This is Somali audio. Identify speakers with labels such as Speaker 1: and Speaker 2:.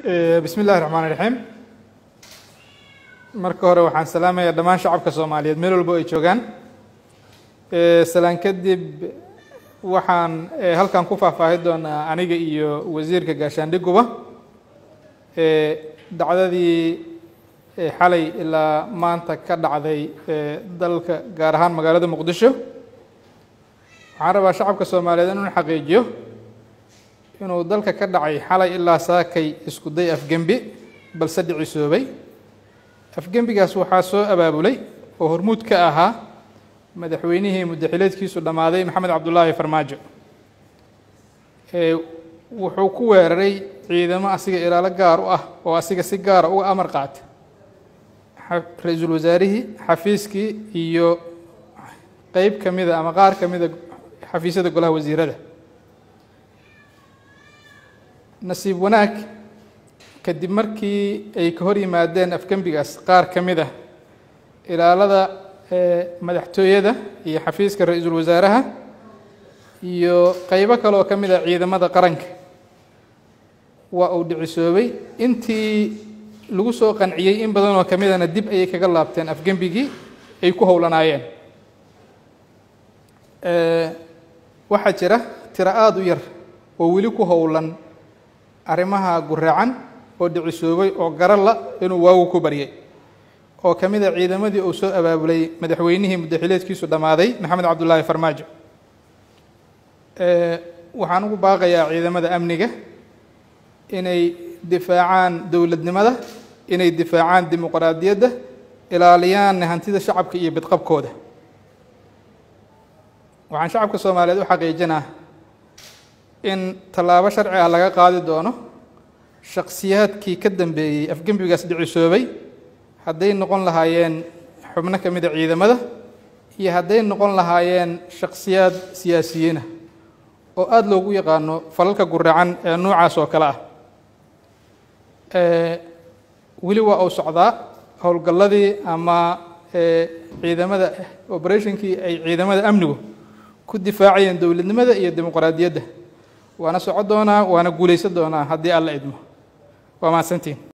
Speaker 1: bismi illahi raxmaan iraxiim marka hore waxaan salaamayaa dhammaan shacabka soomaaliyeed meel walbo ay joogaan salaan kadib waxaan halkan ku faahfaahi doonaa aniga iyo wasiirka gaashaandhiguba dacdadii xalay ilaa maanta ka dhacday dalka gaar ahaan magaalada muqdisho waxaan rabaa shacabka soomaaliyeed inuu xaqiijiyo inuu dalka ka dhacay xalay ilaa saakay isku day afgembi balse dhicisoobay afgembigaas waxaa soo abaabulay oo hormuud ka ahaa madaxweynihii muddaxileedkiisu dhammaaday maxamed cabdulaahi farmaajo wuxuu ku weeraray ciidamo asiga ilaalo gaar u ah oo asiga si gaara uga amar qaata ra-iisul wasaarihii xafiiskii iyo qeyb ka mida ama qaar ka mida xafiisyada golaha wasiirada nasiib wanaag kadib markii ay ka hor yimaadeen afgembigaas qaar ka mid ah ilaalada madaxtooyada iyo xafiiska ra-iisul wasaaraha iyo qeybo kale oo ka mid ah ciidamada qaranka waa uu dhicisoobay intii lagu soo qanciyey in badan oo ka midana dib ayay kaga laabteen afgembigii ay ku howlanaayeen waxaa jira tiro aada u yar oo weli ku howlan arrimaha guraacan oo dhicisoobay oo garala inuu waagu ku baryay oo ka mid a ciidamadii uu soo abaabulay madaxweynihii muddaxileedkiisu dhammaaday maxamed cabdulaahi farmaajo waxaan ugu baaqayaa ciidamada amniga inay difaacaan dowladnimada inay difaacaan dimuqraadiyadda ilaaliyaan hantida shacabka iyo bidqabkooda waxaan shacabka soomaaliyeed u xaqiijinaa in tallaabo sharci ah laga qaadi doono shakhsiyaadkii ka dambeeyey afgembigaas dhicisoobay hadday noqon lahaayeen xubno ka mida ciidamada iyo hadday noqon lahaayeen shakhsiyaad siyaasiyiinah oo aada loogu yaqaano falalka guracan ee noocaas oo kale ah weli waa uu socdaa howlgalladii ama ciidamada operationkii ay ciidamada amnigu ku difaacayeen dowladnimada iyo dimuqraadiyadda waana soco doonaa waana guulaysan doonaa haddii alla idmo waa mahadsantiin